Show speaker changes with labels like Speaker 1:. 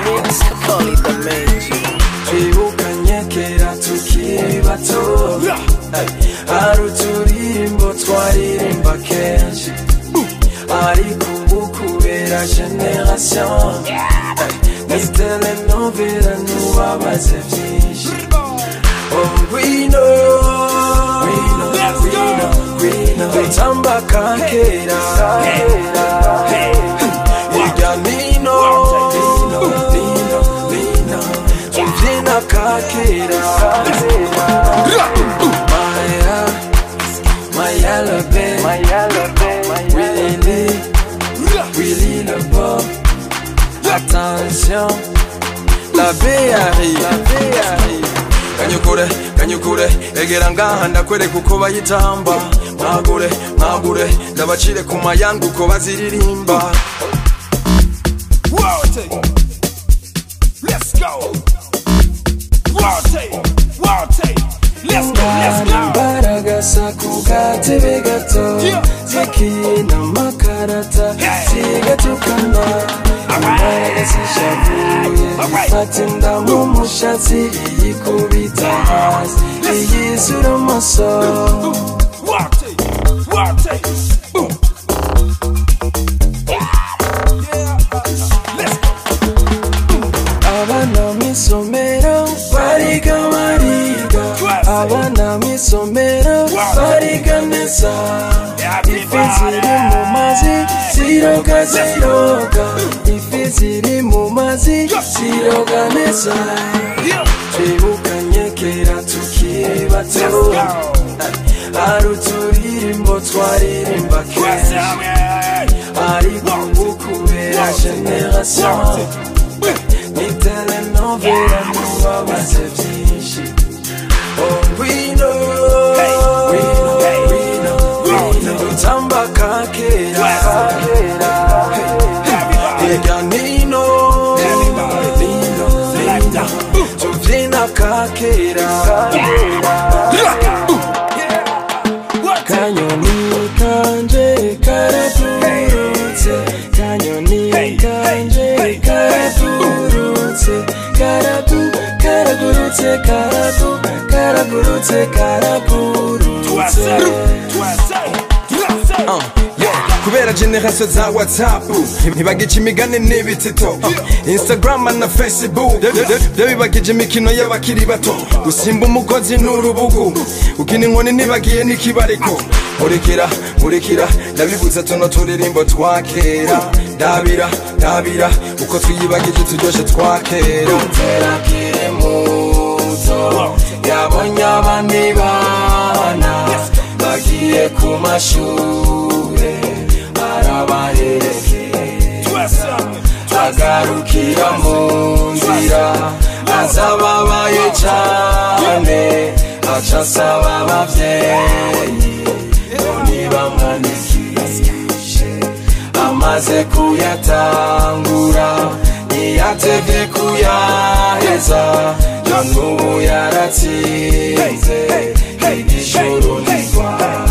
Speaker 1: mix, call it the main G.
Speaker 2: twibukanye kera tukiri bato hari uturirimbo twaririmba kenshi ariko ubu kubera generation n'izi telenovela ntubabaze byinshi oh ngwino ngwino ngwino ngwino dutamba ka kera hirya nino nino nino nino tubyina ka kera Maya, Maya le babe, Maya le babe, Willy, Willy le beau. Attention, la bae arrive, la bae arrive. kanyukure kanyukure egera ngaha ndakwereka uko bayitamba mwagure mwagure ndabacire ku mayanga uko baziririmba
Speaker 3: Rotate. Let's go. Rotate. Rotate. Let's go. Let's go.
Speaker 2: imbaraga sa ku gatebe gato zikina amakarata zigatukana imbaraga zishavuye fata inda mu mushatsi iyikubita hasi iyizura amaso
Speaker 3: Rotate. Rotate. Boom. Yeah. Let's go.
Speaker 2: abana mw'isomero bariga bariga abana mw'isomero bariga neza ifi ziri mu mazi ziroga ziroga ifi ziri mu mazi ziroga neza twibukanye kera tukiri bato hari uturirimbo twaririmba kenshi ariko ubu kubera generation ni telenovela ntubabaze byinshi oh ngwino ngwino ngwino ngwino dutamba ka kera hirya nino nino nino tubyina ka kera kanyoni kanje karapurutse kanyoni kanje karapurutse karapu karagurutse karapu karagurutse karapurutse Uh, yeah. kubera generasiyo za watsapu ntibagije imigani n'ibitito Uh, instagram na facebook byo- byo- byo bibagije imikino y'abakiri bato gusimba umugozi n'urubugu ukina inkoni ntibagiye n'ikibariko nkurikira nkurikira ndabibuza tuno turirimbo twa kera ndabira ndabira uko twiyibagije turyoshe twa kera terakire muto yabonye abandi bana bagiye ku mashure arabaherekeza agarukira mu nzira azababaye cane aca asaba abavyeyi ngo nibamwandikishe amaze kuyatangura ntiyatevye kuyaheza none ubu yaratsinze igishoro ntirwara